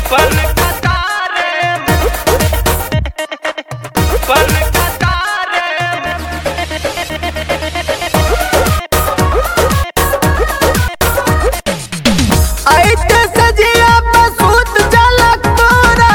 पन कतारे पन कतारे ऐते सजिया बसूत जलक तोरा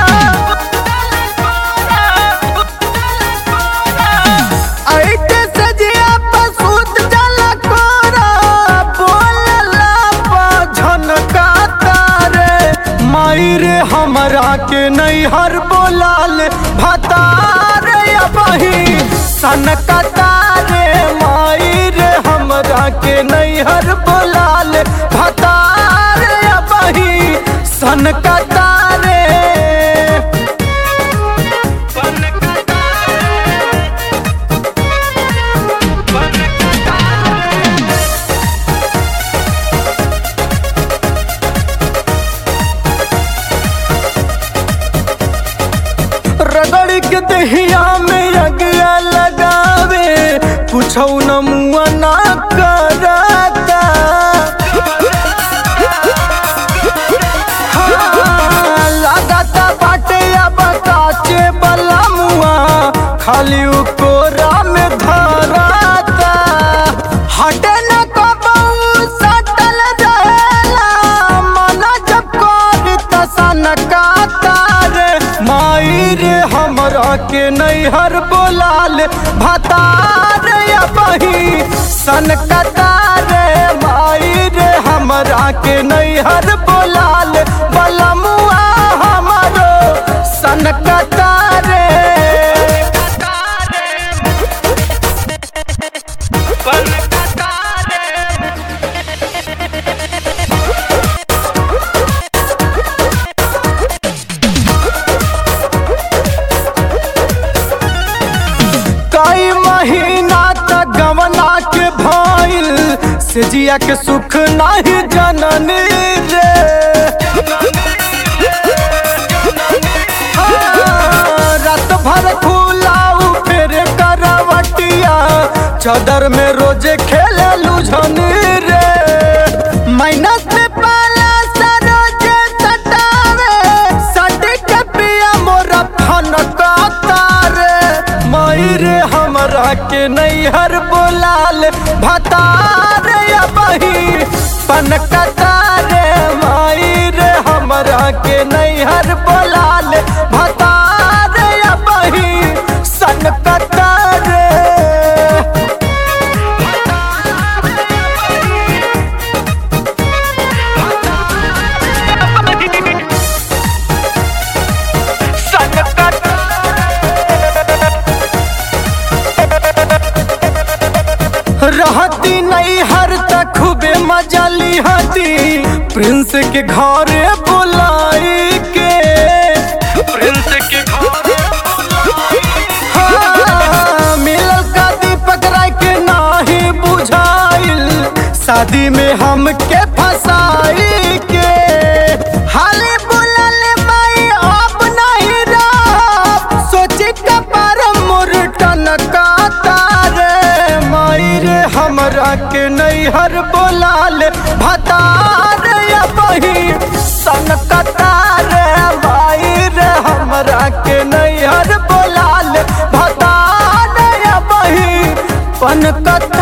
ऐते सजिया बसूत जलक तोरा बोलला पा झनका तारे माई रे हमरा के नैहर बोलाल भतार अबही सनका तारे माई रे हमरा के नैहर बोलाल भतार अबही सनका तारे पन कतारे पन कतारे रगड़ के दहिया में अगिया लगावे कुछ न मुआ ना करता हाँ, लागता बाटे अब काचे बला मुआ खाली उ कोरा में धराता हटे न कबऊ सटल रहेला मन जब कर तसन रे माई रे हमरा के नैहर बोलाल भतार बही सन रे माई रे हमरा के नैहर बोलाल बलमुआ हमरो सन रे पन कतारे कई महीना तक गवना के भइल से जिया के सुख नहीं जननी रे हाँ, रात भर खुलाऊ फिर करवटिया चादर में रोजे खेले लुझनी रे माइनस में पाला सरोजे सटावे सटी के पिया मोरा फन रे माई रे हमरा के नैहर बोलाल भतार बही पन रे माई रे हमरा के नैहर बोलाल भतार बही सन रे रहती नहीं हर तक खूबे मजा लिहती प्रिंस के घरे बुलाई के प्रिंस के घर हाँ, मिलल का दीपक राय के नाही बुझाइल शादी में हमके फसाई के हाले बुलल माई अब नहीं रह सोची कपार मुरटन का तारे माई रे हमरा के नैहर बोलाल भतार बही सन कतारे माई रे हमरा के नैहर बोलाल भतार बही पन कत